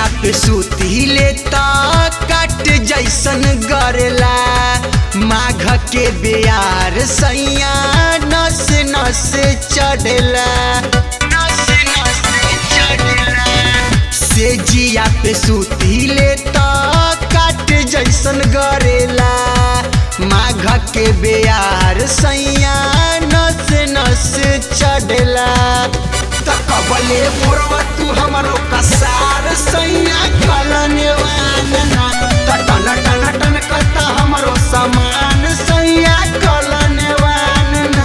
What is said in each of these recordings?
पे सूती लेता कट जैसन गरेला माघ के बेयार सैया नस नस चढ़ला नस नस चढ़ला से जिया पे सूती लेता कट जैसन गरेला माघ के बेयार सैया नस नस चढ़ला तकबले मोरवा तू हमरो कसार सैया कलने वानना टन टन टन करता हमरो समान सैया कलने वानना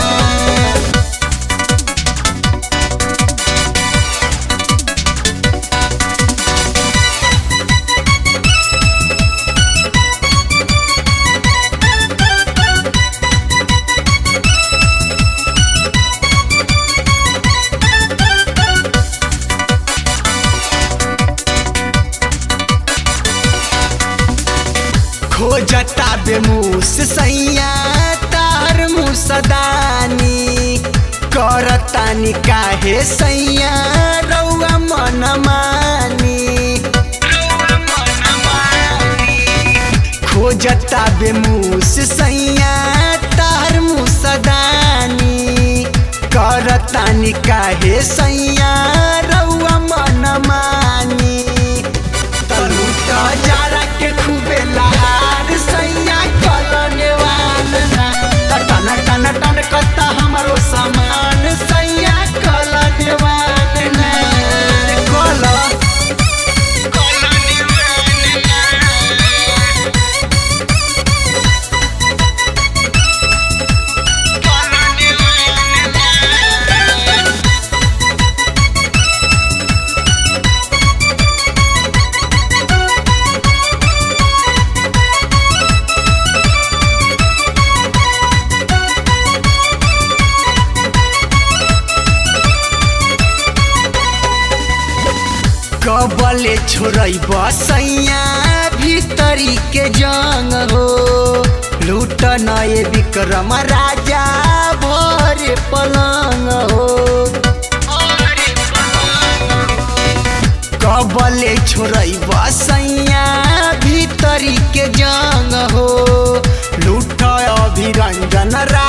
खोजता बेमूस सैया तार मुसदानी करतानी काहे सैया रौआ मन मानी खोजता बेमूस सैया तार मुसदानी करतानी काहे सैया रौआ मन मानी तनु त जारा के खूबे लहार सैया कलने वालना त टन टन टन कता हमरो सामान सैया कलने वालना कल कलने वालना कलने वालना कबले छोड़ई बसैया भीतरी के जंग हो लूट नए विक्रम राजा भरे पलंग हो कबले छोड़ई बसैया भीतरी के जंग हो लूट अभिरंजन रा